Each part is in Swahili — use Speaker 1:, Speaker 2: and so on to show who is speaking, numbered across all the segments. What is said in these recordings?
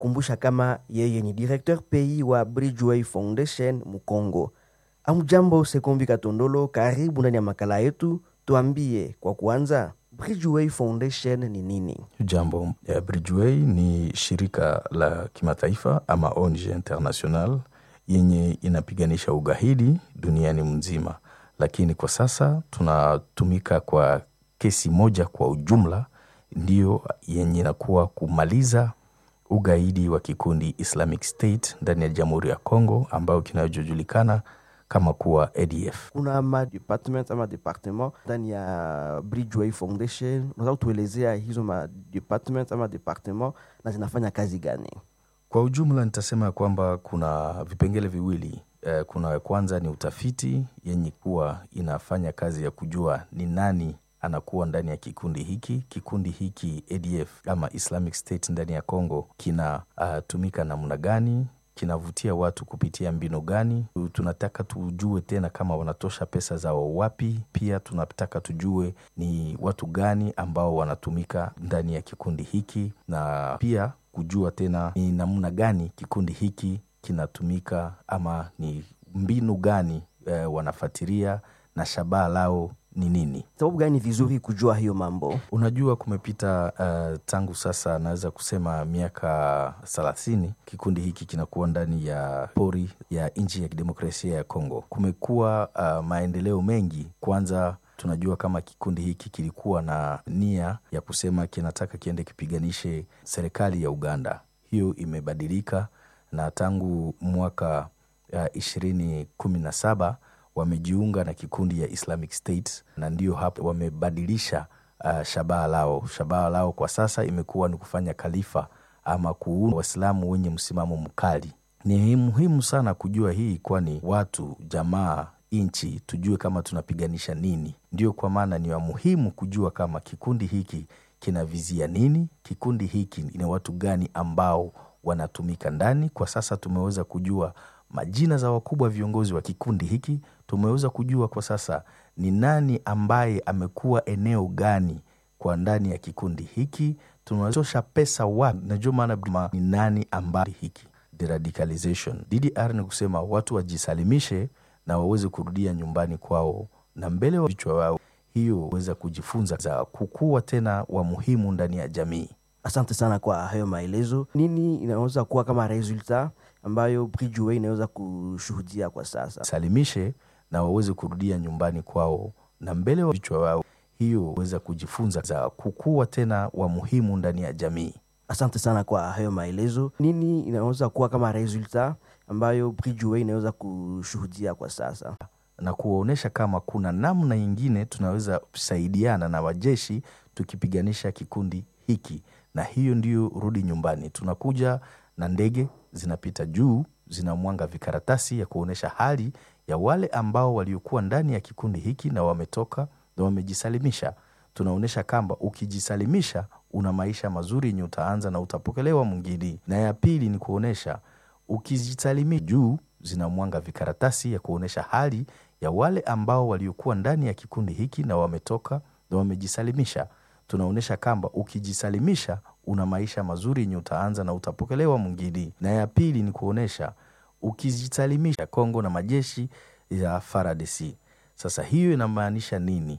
Speaker 1: kumbusha kama yeye ni directeur pays wa Bridgeway Foundation Mukongo. Amjambo Sekombi Katondolo, karibu ndani ya makala yetu. Tuambie kwa kuanza, Bridgeway Foundation ni nini?
Speaker 2: Jambo. Eh, Bridgeway ni shirika la kimataifa ama ONG international yenye inapiganisha ugaidi duniani mzima, lakini kwa sasa tunatumika kwa kesi moja kwa ujumla, ndiyo yenye inakuwa kumaliza ugaidi wa kikundi Islamic State ndani ya Jamhuri ya Kongo ambayo kinachojulikana kama kuwa ADF.
Speaker 1: Kuna ma department ama departement ndani ya Bridgeway Foundation. Unaweza kutuelezea hizo ma department ama departement na zinafanya kazi gani?
Speaker 2: Kwa ujumla nitasema kwamba kuna vipengele viwili. Eh, kuna kwanza ni utafiti yenye kuwa inafanya kazi ya kujua ni nani anakuwa ndani ya kikundi hiki. Kikundi hiki ADF ama Islamic State ndani ya Congo kinatumika uh, namna gani, kinavutia watu kupitia mbinu gani. Tunataka tujue tena kama wanatosha pesa zao wapi. Pia tunataka tujue ni watu gani ambao wanatumika ndani ya kikundi hiki, na pia kujua tena ni namna gani kikundi hiki kinatumika ama ni mbinu gani eh, wanafuatilia na shabaha lao ni nini.
Speaker 1: Sababu gani ni vizuri kujua hiyo mambo?
Speaker 2: Unajua, kumepita uh, tangu sasa naweza kusema miaka thelathini kikundi hiki kinakuwa ndani ya pori ya nchi ya kidemokrasia ya Kongo. Kumekuwa uh, maendeleo mengi. Kwanza tunajua kama kikundi hiki kilikuwa na nia ya kusema kinataka kiende kipiganishe serikali ya Uganda. Hiyo imebadilika na tangu mwaka ishirini kumi na saba wamejiunga na kikundi ya Islamic State na ndio hapo wamebadilisha uh, shabaha lao. Shabaha lao kwa sasa imekuwa ni kufanya khalifa ama kuunda Waislamu wenye msimamo mkali. Ni muhimu sana kujua hii, kwani watu, jamaa, nchi tujue kama tunapiganisha nini. Ndio kwa maana ni wa muhimu kujua kama kikundi hiki kinavizia nini, kikundi hiki ni watu gani ambao wanatumika ndani. Kwa sasa tumeweza kujua majina za wakubwa viongozi wa kikundi hiki. Tumeweza kujua kwa sasa ni nani ambaye amekuwa eneo gani kwa ndani ya kikundi hiki, tunatosha pesa wapi. Najua maana ni nani ambaye hiki deradicalization DDR ni kusema watu wajisalimishe na waweze kurudia nyumbani kwao na mbele wa vichwa wao, hiyo weza kujifunza za kukua tena wa muhimu ndani ya jamii.
Speaker 1: Asante sana kwa hayo maelezo. Nini inaweza kuwa kama resulta ambayo Bridgeway inaweza kushuhudia kwa sasa?
Speaker 2: Salimishe na waweze kurudia nyumbani kwao na mbele wa vichwa wao, hiyo weza kujifunza za kukua tena wa muhimu ndani ya jamii.
Speaker 1: Asante sana kwa hayo maelezo. Nini inaweza kuwa kama resulta ambayo Bridgeway inaweza kushuhudia kwa sasa?
Speaker 2: na kuwaonyesha kama kuna namna nyingine tunaweza kusaidiana na wajeshi tukipiganisha kikundi hiki, na hiyo ndiyo rudi nyumbani. Tunakuja na ndege zinapita juu, zinamwanga vikaratasi ya kuonyesha hali ya wale ambao waliokuwa ndani ya kikundi hiki na wametoka na wamejisalimisha. Tunaonyesha kwamba ukijisalimisha una maisha mazuri yenye utaanza na utapokelewa mwingine. Na ya pili ni kuonyesha ukijisalimisha, juu zinamwanga vikaratasi ya kuonyesha hali ya wale ambao waliokuwa ndani ya kikundi hiki na wametoka na wamejisalimisha. Tunaonyesha kwamba ukijisalimisha una maisha mazuri yenye utaanza na utapokelewa mwingine. Na ya pili ni kuonyesha ukijisalimisha Kongo na majeshi ya FARDC. Sasa hiyo inamaanisha nini?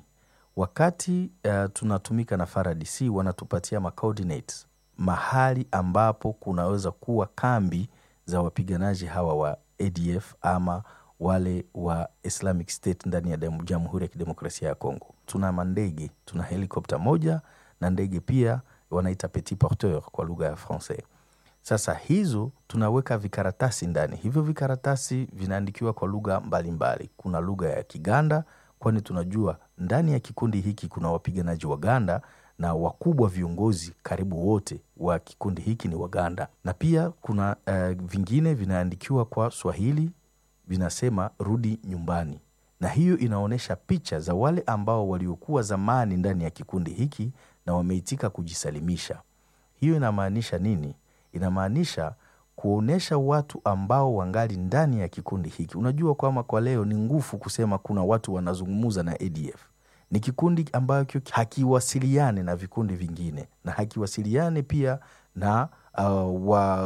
Speaker 2: Wakati uh, tunatumika na FARDC wanatupatia ma coordinates mahali ambapo kunaweza kuwa kambi za wapiganaji hawa wa ADF ama wale wa Islamic State ndani ya Jamhuri ya Kidemokrasia ya Kongo. Tuna mandege, tuna helikopta moja na ndege pia wanaita petit porteur kwa lugha ya Francais. Sasa hizo tunaweka vikaratasi ndani. Hivyo vikaratasi vinaandikiwa kwa lugha mbalimbali. Kuna lugha ya Kiganda, kwani tunajua ndani ya kikundi hiki kuna wapiganaji Waganda na wakubwa viongozi karibu wote wa kikundi hiki ni Waganda, na pia kuna uh, vingine vinaandikiwa kwa Swahili vinasema rudi nyumbani, na hiyo inaonyesha picha za wale ambao waliokuwa zamani ndani ya kikundi hiki na wameitika kujisalimisha. Hiyo inamaanisha nini? Inamaanisha kuonyesha watu ambao wangali ndani ya kikundi hiki. Unajua kwamba kwa leo ni ngufu kusema kuna watu wanazungumuza na ADF. Ni kikundi ambacho hakiwasiliane na vikundi vingine na hakiwasiliane pia na uh, wa